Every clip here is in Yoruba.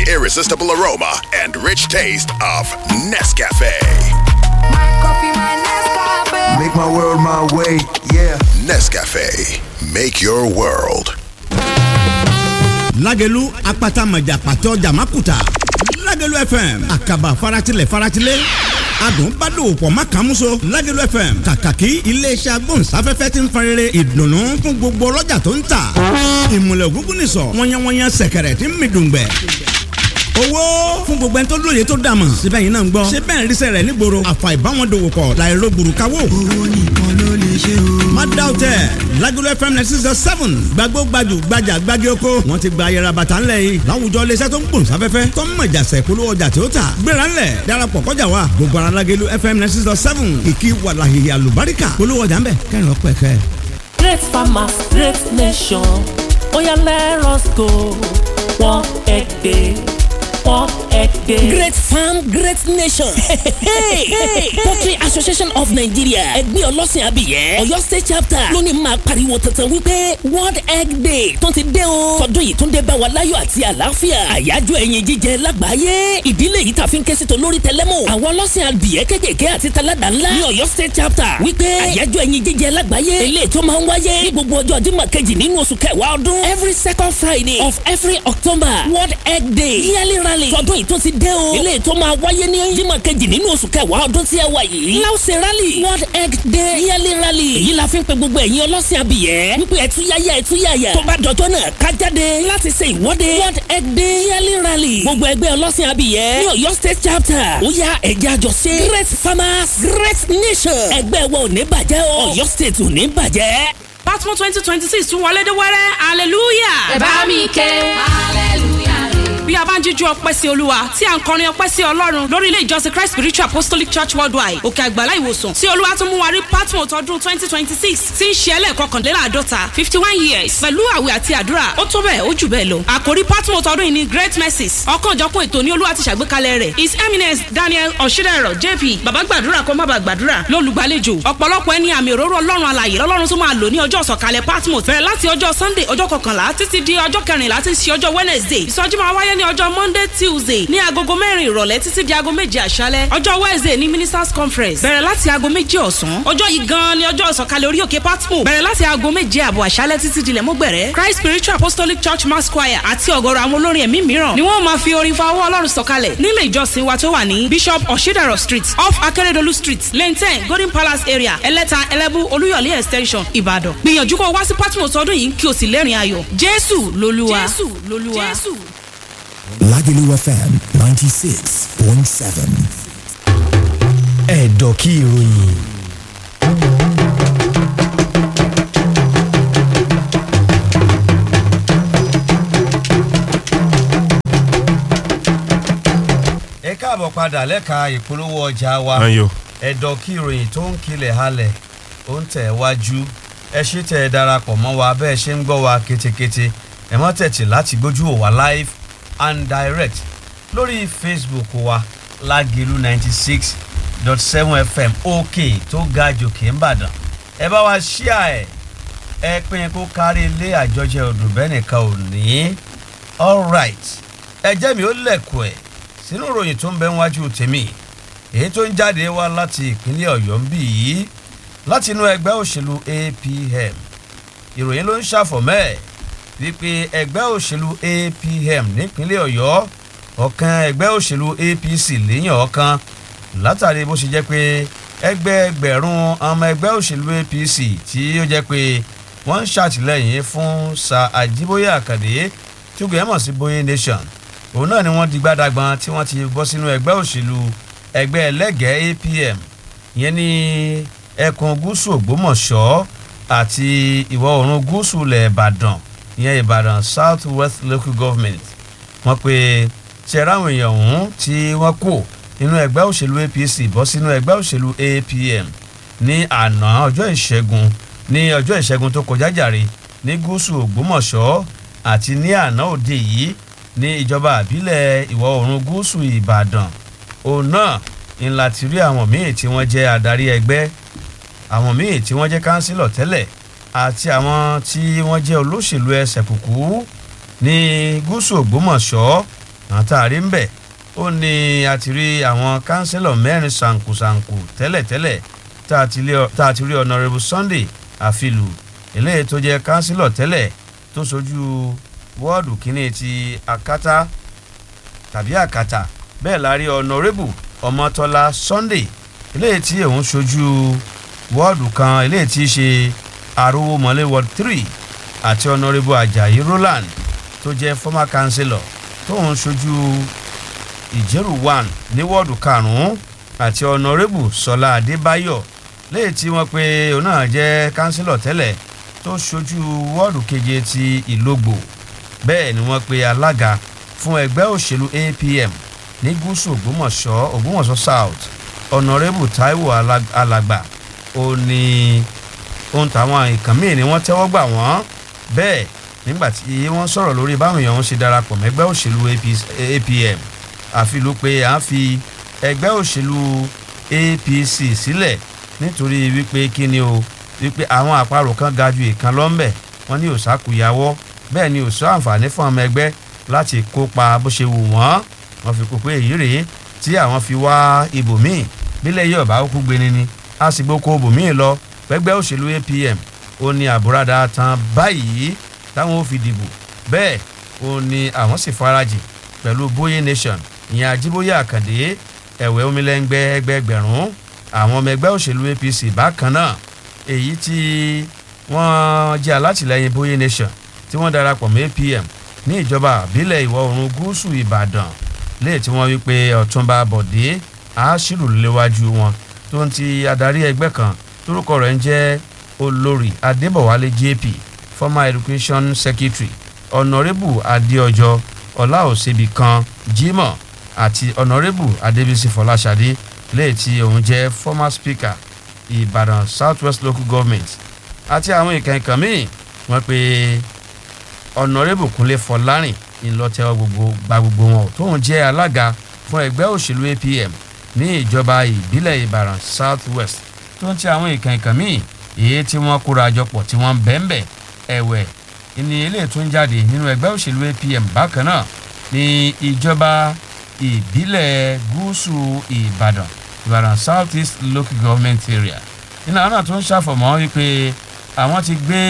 irresistible aroma and rich taste of Nescafe. Make my world my way, yeah. Nescafe, make your world. lágẹ̀lú apata mọ̀jà pàtó jàmákùtà lágẹ̀lú fm àkàbà faratilẹ̀ faratilẹ̀ adùn bá dòwò pọ̀ má kàn múso lágẹ̀lú fm kàkàkí iléeṣẹ́ agbóhùnsáfẹ́fẹ́ ti ń farere ìdùnnú fún gbogbo ọlọ́jà tó ń tà ìmùlẹ̀ ògúngún nìsọ̀ wọ́nyẹ́wọ́nyẹ́ sẹ̀kẹ̀rẹ̀ tí ń mi dùngbẹ̀ owó fún gbogbo ẹni tó lóye tó dàmọ̀ síbẹ̀ yìí náà ń gbọ́ ṣé bẹ́ẹ̀ ríṣẹ́ rẹ̀ nígboro àfà ìbáwọn dòwò pọ̀ láìro gbùrùkáwò. owó nìkan ló lè ṣe o. má dá o tẹ Lagelu FM ninety six seven gbàgbó gbajù gbajà gbági oko wọn ti gba ayẹra bàtà ńlẹ̀ yìí láwùjọ iléeṣẹ́ tó ń gbòòn sáfẹ́fẹ́ tó ń mọ̀jà sẹ̀ polówó ọjà tí ó tà gbéra ńlẹ̀ darapọ̀ kọjá wa gbogbo ara Lagelu FM ninety six seven kìkì wàlàhìyà lùbáríkà polówó ọjà ńbẹ kẹrin ọpẹ kẹ. Great farmers, great nation. Oya let us go. One egg day. One egg day. Great farm, great nation. hey, hey, Poultry Association of Nigeria ẹgbẹ́ ọlọ́sìn abiyẹ́ Ọ̀yọ́ State chapter lónìí máa pariwo tuntun wípé World Egg Day tó ti dé o. Tọdún yìí tún dé bá wa láyọ̀ àti àlàáfíà. Àyájọ́ ẹyin jíjẹ lágbàáyé. Ìdílé yìí tàfi ń ké sí tolórí tẹlẹ́mù. Àwọn ọlọ́sìn abiyẹ́ kékèké àti taládà ńlá ní Ọ̀yọ́ State chapter wípé àyájọ́ ẹyin jíjẹ lágbàáyé. Eléyìí tó máa ń wáyé ní gbogbo ọjọ́ Jímọ̀ kejì nínú oṣù kẹwàá ọdún. Every second Friday of every October World Egg Day. Yearly rally tọdún yìí tó ti dé o. Eléyìí tó máa wáyé ní Jímọ̀ kejì nínú oṣù kẹwàá ọdún tí ẹ wà yìí. Láwùsẹ̀ rally World Egg Day Yearly rally. Èyí la fi ń pe gbogbo ẹ̀yin ọlọ́sìn abìyẹ́. Wípé ẹ̀túyáyá ẹ̀túyáyá. Tó bá dọjọ́ náà ká jáde láti ṣe ìwọ́de. World Egg Day Yearly rally. Gbogbo ẹgbẹ́ ọlọ́sìn abìyẹ́. Ní Ọ̀yọ́ State chapter. Ó yá ẹ̀jẹ̀ àjọṣe. Great farmers, great nation. Ẹgbẹ́ wa ò ní bàjẹ́ o. Ọ̀yọ́ State ò ní bàjẹ́. Batman twenty twenty six tún wọlé dé wẹ́rẹ́ hallelujah. ẹ bá mi ké hallelujah bí a bá ń jíjú ọpẹ́ sí olúwa tí a ń kọrin ọpẹ́ sí ọlọ́run lórí ilé ìjọsìn christ spiritual apostolic church worldwide òkè àgbàlá ìwòsàn tí olúwa tún mú wa rí patmos ọdún twenty twenty six tí ń ṣe ẹlẹ́ẹ̀kọkànléláàádọ́ta fifty one years pẹ̀lú àwẹ̀ àti àdúrà ó tó bẹ́ẹ̀ ó jù bẹ́ẹ̀ lọ àkórí patmos ọdún yìí ni great mercies ọ̀kanòjọ̀kan ètò ní olúwa ti ṣàgbékalẹ̀ rẹ̀ his eminence daniel ọ̀ṣídẹ̀rọ̀ jp bàbá gbàdúrà kó má bàa gbàdúrà lólùgbàlejò ọ̀pọ̀lọpọ̀ ẹni àmì òróró ọlọ́run alàyè lọ́lọ́run tó máa lò ní ọjọ́ ìsọ̀kalẹ̀ patmos bẹ̀rẹ̀ láti ọjọ́ sunday ọjọ́ kọkànlá títí di ọjọ́ kẹrìnlá tí ń ṣe ọjọ́ wednesday ìsọjí máa wáyé ní ọjọ́ monday tuesday ní agogo mẹ́rin ìrọ̀lẹ́ títí di aago méje àṣálẹ́ ọjọ́ wednesday ní ministers conference bẹ̀rẹ̀ láti aago méje ọ̀sán ọjọ́ yìí gan-an ni ọjọ́ ìsọ̀kalẹ̀ orí òkè patmo bẹ̀rẹ̀ láti aago méje àbọ̀ àṣálẹ́ títí dilẹ̀ mọ́gbẹ̀rẹ́ christ spiritual apostolic church mass choir àti ọ̀gọ̀rọ̀ àwọn olórin ẹ̀mí mìíràn ni wọ́n máa fi orin fa ọwọ́ ọlọ́run sọ̀kalẹ̀ nílé ìjọsìn wa tó wà ní bishop oshidaro street off akeredolu street lane ten golden palace area ẹlẹ́ta ẹlẹ́bú olúyọ̀lé extension ìbàdàn gbìyànjú kó o wá sí patmo sọdún yìí kí o sì lẹ́rìn ayọ̀ jésù lolúwa jésù lolúwa jésù. Lagelu FM 96.7. Ẹ̀dọ̀ kí ìròyìn. ẹ káàbọ̀ padà lẹ́ka ìpolówó ọjà wa Ayọ̀. ẹ̀dọ̀ kí ìròyìn tó ń kilẹ̀ halẹ̀ ó ń tẹ̀ wájú ẹ ṣe tẹ̀ ẹ darapọ̀ mọ́ wa bẹ́ẹ̀ ṣe ń gbọ́ wa ketekete ẹ mọ́ tẹ̀tì láti gbójú wò wá live and direct lórí facebook wa lágìlú ninety six dot seven fm òkè tó ga jòkè ńbàdàn ẹ bá wa ṣíà ẹ ẹ pín kó kárí ilé àjọjẹ odò bẹ́ẹ̀ nìkan ò ní alright ẹ jẹ́ mi ó lẹ̀kọ̀ ẹ̀ sínú ìròyìn tó ń bẹ wájú tèmi èyí tó ń jáde wá láti ìpínlẹ̀ ọ̀yọ́ ń bì yìí láti inú ẹgbẹ́ òṣèlú apm ìròyìn ló ń ṣàfọ̀mẹ́ ẹ̀ wípé ẹgbẹ́ òṣèlú apm nípínlẹ̀ ọ̀yọ́ ọ̀kan ẹgbẹ́ òṣèlú apc léyìn ọ̀kan látàrí bó ṣe jẹ́ pé ẹgbẹ́ ẹgbẹ̀rún ọmọ ẹgbẹ́ òṣèlú apc tí ó jẹ́ pé wọ́n ń ṣàtìlẹ́yìn fún sa àjíbóyè àkàdé tí ó gbé mọ̀ sí bóyè nation òun náà ni wọ́n di gbádàgbọ́n tí wọ́n ti bọ́ sínú ẹgbẹ́ òṣèlú ẹgbẹ́ ẹlẹ́gẹ̀ẹ́ apm ìyẹn ní ẹkùn gúúsù ògbómọ̀ṣọ́ àti ìwọ̀ oòrùn gúúsù ilẹ̀ ìbàdàn ìyẹn ìbàdàn south west local government wọ́n pe ṣẹ̀rá àwọn èèyàn ọ̀hún tí wọ́n kò nínú ẹgbẹ́ òṣèlú apc bọ́ sínú ẹgbẹ́ òṣèlú apm ní àná ọjọ́ ìṣẹ́gun ní ọjọ́ ìṣẹ́gun tó kọjá jàre ní gúúsù ògbómọ̀ṣọ́ àti ní àná òde yìí ní ìjọba àbílẹ̀ ìwọ̀ oòrùn gúúsù ìbàdàn òun náà ńlá ti rí àwọn míì tí wọ́n jẹ́ adarí ẹgbẹ́ àwọn míì tí wọ́n jẹ́ kánsílọ̀ tẹ́lẹ̀ àti àwọn tí wọ́n jẹ́ olóṣèlú ẹsẹ̀ kùkú ní gúúsù ògbómọ̀ṣọ́ àwọn tá a rí ń bẹ̀ ó ní a ti rí àwọn kánsílọ̀ mẹ́rin ṣàǹkùṣàǹkù tẹ́lẹ̀tẹ́lẹ̀ tá a ti lé- tá a ti rí honourable sunday àfilù eléyìí tó jẹ́ kánsílọ̀ tẹ́lẹ̀ tó sojú wọ́ọ̀dù kínní ti akátá tàbí àkàtà bẹ́ẹ̀ la rí honourable ọmọtọ́lá sunday eléyìí tí òun sojú wọ́ọ̀dù kan eléyìí tí í ṣe arówómọlé ward three àti honourable ajayi roland tó jẹ́ former councillor tóun sojú ìjẹ́rù one ní wọ́ọ̀dù karùn-ún àti honourable sọlá adébáyọ̀ léyìí tí wọ́n pe òun náà jẹ́ councillor tẹ́lẹ̀ tó sojú wọ́ọ̀dù keje ti ìlógbò bẹ́ẹ̀ ni wọ́n pe alága fún ẹgbẹ́ òṣèlú apm ní gúúsù ògbómọ̀ṣọ́ ògbómọ̀ṣọ́ south honourable taiwo Alag- alàgbà ó ní ohun táwọn nǹkan míì ni wọ́n tẹ́wọ́ gbà wọ́n bẹ́ẹ̀ nígbà tí wọ́n sọ̀rọ̀ lórí báwọn èèyàn ń ṣe darapọ̀ mẹ́gbẹ́ òṣèlú APC apm àfilú pé à ń fi ẹgbẹ́ òṣèlú apc sílẹ̀ nítorí wípé kí ni o wípé àwọn àparò kan ga ju ìkan lọ́nbẹ̀ wọ́n ní òṣàkùyàwọ́ bẹ́ẹ̀ ni òṣà àǹfààní fún ọmọ ẹgbẹ́ láti kópa bó ṣe wù wọ́n wọ́n fi kó pé èyí rèé tí àwọn fi wá ibòmíì bílẹ̀ yìí ọ̀bá kú gbéni ni a sì gbóko ibòmíì lọ pẹ́gbẹ́ òṣèlú apm ó ní àbúradà tán báyìí táwọn ò fi dìbò bẹ́ẹ̀ ó ní àwọn sì farajì pẹ̀lú bóyé nation ìyẹn ajíbóyè àkàndé ẹ̀wẹ̀ omilẹ́ngbẹ́ ẹgbẹgbẹ̀rún àwọn ọmọ ẹgbẹ́ òṣèlú apc bákan náà èyí tí wọ́n jẹ́ alátìlẹyìn bóyé nation tí wọ́n darapọ̀ mọ́ apm ní ìjọba àbílẹ̀ ìwọ̀ oòrùn gúúsù ìbàdàn léè tí wọ́n wí pé ọ̀túnba bọ̀dé àásìrò léwájú wọn tó ń ti adarí ẹgbẹ́ kan tórúkọ rẹ̀ ń jẹ́ olórí adébọ̀wálé jp former education secretary honourable adéọjọ́ ọláòsèbí kan jimoh àti honourable adébísí fọláṣadé léè tí òun jẹ́ former speaker ìbàdàn south west local government àti àwọn ìkànnì míì wọ́n pe honourable kúnlé fọlárìn ńlọtẹ́wọ́ gbogbo gba gbogbo wọn tóun jẹ́ alága fún ẹgbẹ́ òṣèlú apm ní ìjọba ìbílẹ̀ ìbàdàn south west tó ń ti àwọn ìkànnì míì èyí tí wọ́n kóra jọpọ̀ tí wọ́n bẹ́ẹ̀nbẹ́ ẹ̀wẹ̀ ní ilé tó ń jáde nínú ẹgbẹ́ òṣèlú apm bákan náà ní ìjọba ìbílẹ̀ gúúsù ìbàdàn ìbàdàn south east local government area nínú àwọn náà tó ń ṣàfọ̀mọ́ wípé àwọn ti gbé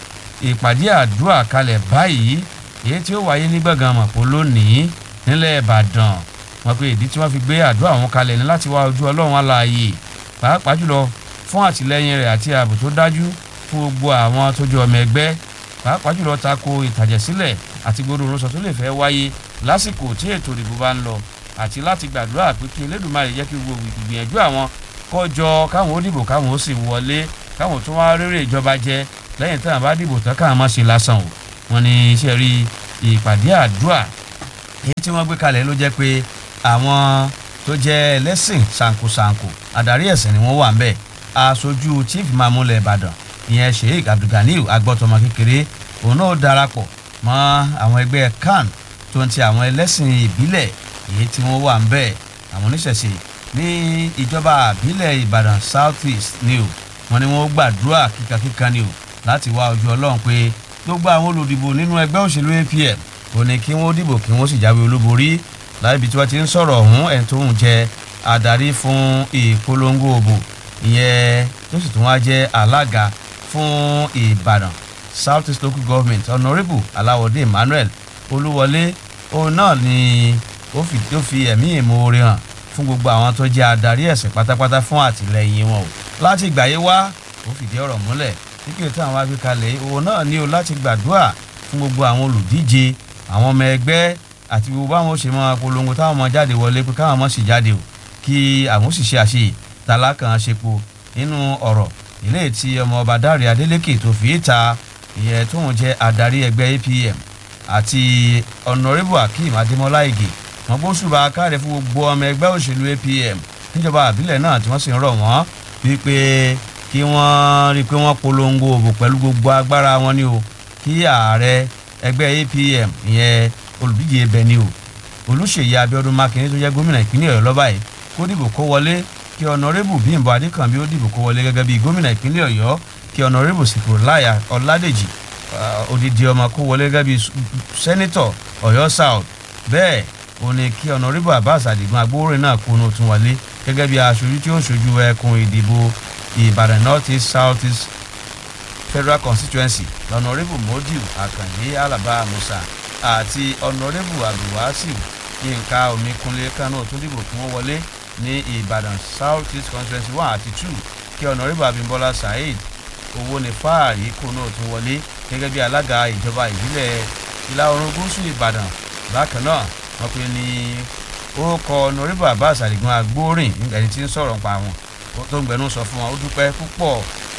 ìpàdé àdúrà kalẹ̀ báyìí èyí tí ó wáyé ní gbọ̀ngàn mọ̀pọ̀ lónìí nílẹ̀ ìbàdàn wọn pe ìdí tí wọ́n fi gbé àdúrà wọn kalẹ̀ ní láti wá ojú ọlọ́run aláàyè pàápàá jùlọ fún àtìlẹyìn rẹ̀ àti ààbò tó dájú fún gbogbo àwọn tó jẹ́ ọmọ ẹgbẹ́ pàápàá jùlọ tako ìtàjẹ̀sílẹ̀ àti gbogbo orúsọ tó lè fẹ́ wáyé lásìkò tí ètò ìdìbò bá ń lọ àti láti gbàdúrà pé kí elédùnmarè jẹ́ kí gbogbo ìgbìyànjú àwọn kọjọ káwọn ó dìbò káwọn ó sì wọlé káwọn tó wá rere ìjọba jẹ lẹ́yìn tí àwọn bá dìbò tán káwọn má ṣe lásán o wọn ní iṣẹ́ rí ìpàdé àdúrà èyí tí wọ́n gbé kalẹ̀ ló jẹ́ pé àwọn tó jẹ́ ẹlẹ́sìn ṣàǹkóṣàǹkó adarí ẹ̀sìn ni wọ́n wà ń bẹ̀ aṣojú chief mamule ìbàdàn ìyẹn sheik abdulganiu agbọ́tọmọ kékeré òun náà darapọ̀ mọ́ àwọn ẹgbẹ́ kan tó ń ti àwọn ẹlẹ́sìn ìbílẹ̀ èyí tí wọ́n wà ń bẹ̀ àwọn oníṣẹ̀ṣe ní ìjọba àbílẹ̀ ìbàdàn south east ni o wọn ni wọn gbàdúrà kíkankíkan ni o láti wá ojú ọlọ́run pé gbogbo àwọn olùdìbò nínú ẹgbẹ́ òṣèlú apm ò ní kí wọ́n dìbò kí wọ́n sì jáwé olúborí láìbi tí wọ́n ti ń sọ̀rọ̀ ọ̀hún ẹ̀ tó ń jẹ adarí fún ìpolongo òbò ìyẹn tó sì tún wá jẹ́ alága fún ìbàdàn south east local government honourable aláwọ̀dé emmanuel olúwọlé òun náà ni ó fi ó fi ẹ̀mí ìmoore hàn fún gbogbo àwọn tó jẹ́ adarí ẹ̀sìn pátápátá fún àtìlẹyìn wọn o láti ìgbà yìí wá ó fìdí ọ̀rọ̀ múlẹ̀ kíkiri tí àwọn agbékalẹ̀ òun náà ní o láti gbàdúrà fún gbogbo àwọn olùdíje àwọn ọmọ ẹgbẹ́ àti gbogbo àwọn ṣe máa polongo táwọn ọmọ jáde wọlé pé káwọn ọmọ sì jáde o kí àwọn sì ṣe àṣeyè tálákàn ṣepo nínú ọ̀rọ̀ ilé tí ọmọ ọba dáre adélèké tó fi ta ìyẹn tóun jẹ́ adarí ẹgbẹ́ apm àti ọ̀nàrẹ́bù akeem adémọlá ige wọn bó ṣùgbọ́n akáre fún gbogbo ọmọ ẹgbẹ́ òṣèlú apm níjọba àbílẹ̀ náà tí wọ́n sì ń rọ̀ wọ́n wípé kí wọ́n rí i pé wọ́n polongo òbò pẹ̀lú gbogbo agbára wọn ni o kí ààrẹ ẹgbẹ́ apm ìyẹn olùdíje ibẹ̀ ni o olùṣèyí abiodun makinde tó jẹ́ gómìnà ìpínlẹ̀ ọ̀yọ́ lọ́ba yìí kó dìbò kó wọlé kí ọ̀nàrẹ́bù bímbọ adékànbí ó dìbò kó wọlé gẹ́gẹ́ bí gómìnà ìpínlẹ̀ ọ̀yọ́ kí ọ̀nàrẹ́bù sìkòláyà ọ̀làdèjì odidi ọmọ kó wọlé gẹ́gẹ́ bí sẹ́nitọ̀ ọ̀yọ́ south bẹ́ẹ̀ ó ní kí ọ̀nàrẹ́bù abbas adigun agbóhùnrin náà kúnú tún wọlé gẹ́gẹ́ bí aṣojú tí ó ń ṣojú ẹkùn ìdìbò ìbàdàn north east south east federal constituency ọ̀nàrẹ́bù modiu akànlé alaba musa àti ọ̀nàrẹ́bù abdulwasiu yínká omikunlé kánú tún dìbò kí wọ́n wọlé ní ìbàdàn south east constituency one àti two kí ọ̀nàrẹ́bù abimbola saheed owó ní fáàrí kúnú tún wọlé gẹ́gẹ́ bí alága ìjọba ìbílẹ̀ ìlà oòrùn gúúsù ìbàdàn bákan náà wọ́n pe ní orúkọ ọ̀nàrẹ́bù abbas adigun agbórin ẹni tí ń sọ̀rọ̀ pa àwọn tó ń gbẹnu sọ fún wọn ó dúpẹ́ púpọ̀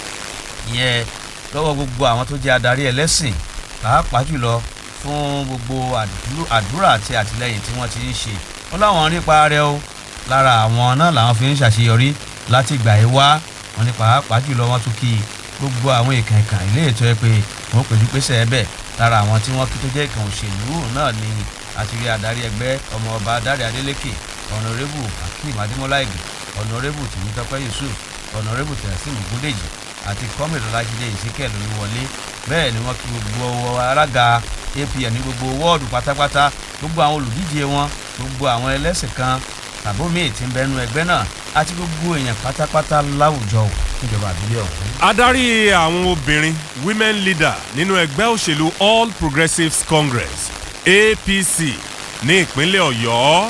ìyẹn lọ́wọ́ gbogbo àwọn tó jẹ́ adarí ẹlẹ́sìn pàápàá jùlọ fún gbogbo àdúrà àti àtìlẹyìn tí wọ́n ti ń ṣe wọ́n láwọn nípa rẹ o lára àwọn náà làwọn fi ń ṣàṣeyọrí láti ìgbà yìí wá wọn ní pàápàá jùlọ wọn tún kí gbogbo àwọn ìkàn ìkàn ilé ètò ẹ pé wọn pèjú pèsè ẹbẹ lára àwọn tí wọn kí tó jẹ́ ìkàn òṣèlú náà ni àtìrí adarí ẹgbẹ́ ọmọ ọba dáre adélèké ọ̀nàrẹ́bù akeem adémọlá ìgbì ọ̀nàrẹ́bù tìmítọ́pẹ́ yusuf ọ̀nàrẹ́bù tẹ̀síìmù gúdèjì àti kọ́mìnrin ọlájídé ìsíkẹ̀ lóríwọlé bẹ́ẹ̀ ni wọ́n kí gbogbo alága apn ní gbogbo wọ́ọ̀dù pátápátá gbogbo àwọn olùdíje wọn gbogbo àwọn ẹlẹ́sìn kan tàbómi tí ń bẹnu ẹgbẹ́ náà àti gbogbo èèyàn pátápátá láwùjọ níjọba àbílẹ̀ ọ̀hún. adarí àwọn obìnrin women leader nínú ẹgbẹ́ òṣèlú all progressives congress apc ní ìpínlẹ̀ ọ̀yọ́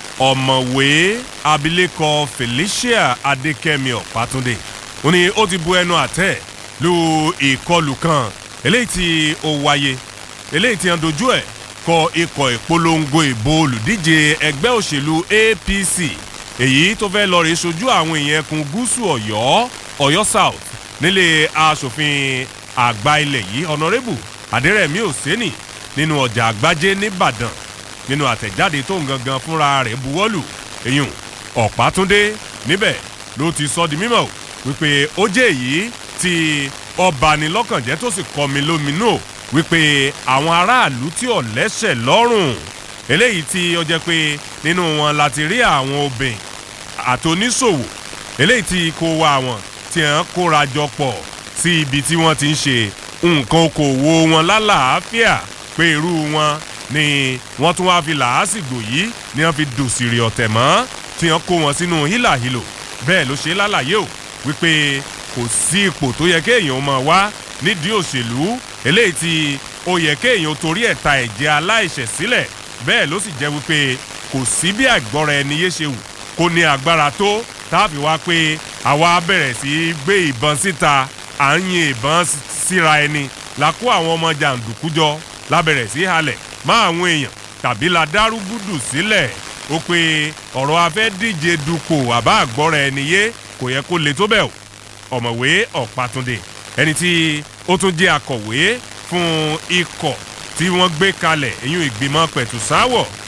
ọ̀mọ̀wé abilékọ felicia adékẹ́mi ọ̀pátúndé ó ní ó ti bu ẹnu àtẹ́ lu ìkọlù kan eléyìí tí ó wáyé eléyìí tí wọ́n dojú ẹ̀ kọ ikọ̀ ìpolongo ìbò olùdíje ẹgbẹ́ òṣèlú apc èyí tó fẹ́ lọ rèé sojú àwọn èèyàn ẹkùn gúúsù ọ̀yọ́ ọ̀yọ́ south nílé asòfin àgbà ilẹ̀ yìí ọ̀nàrẹ́bù adẹ́rẹ̀mí òsínì nínú ọjà àgbájé nìbàdàn nínú àtẹ̀jáde tó ń gangan fúnra rẹ̀ buwọ́lù èyùn ọ̀pátúndé níbẹ̀ ló ti sọ di mímọ̀ wípé ó jẹ́ èyí tí ọba ni lọ́kànjẹ́ tó sì kọ́ mi lóminú wípé àwọn aráàlú tí ò lẹ́sẹ̀ lọ́rùn eléyìí tí ó jẹ́ pé nínú wọn láti rí àwọn obìnrin àtòníṣòwò eléyìí tí kó wa wọn tí wọ́n kóra jọ pọ̀ sí ibi tí wọ́n ti ń ṣe nǹkan okòwò wọn lálàáfíà pé irú wọn ni wọ́n tún wá fi làásìgbò yìí ni wọ́n fi dòsìrì ọ̀tẹ̀ mọ́ tí wọ́n kó wọn sínú hílàhílò bẹ́ẹ̀ ló ṣe lálàyé o wípé kò sí ipò tó yẹ kéèyàn máa wá nídìí òṣèlú eléyìí tí ó yẹ kéèyàn torí ẹ̀ ta ẹ̀jẹ̀ aláìṣẹ̀ sílẹ̀ bẹ́ẹ̀ ló sì jẹ́ wípé kò sí bí àgbọ̀rọ̀ ẹni yé ṣe wù kó ní agbára tó táàfin wá pé àwa bẹ̀rẹ̀ sí í gbé ìbọn síta à ń yin ìbọn síra ẹni la kó àwọn ọmọ jàǹdùkú jọ la bẹ̀rẹ̀ sí í halẹ̀ má àwọn èèyàn tàbí la dárúgúdù sílẹ̀ ó pé ọ̀rọ̀ afẹ́ díje dupò àbá àgbọ̀rọ̀ ẹni yé kò yẹ kó le tó bẹ́ẹ̀ o ọ̀mọ̀wé ọ̀pátúndé ẹni tí ó tún jẹ́ akọ̀wé fún ikọ̀ tí wọ́n gbé kalẹ̀ èyún ìgbìmọ̀ pẹ̀tùsáwọ̀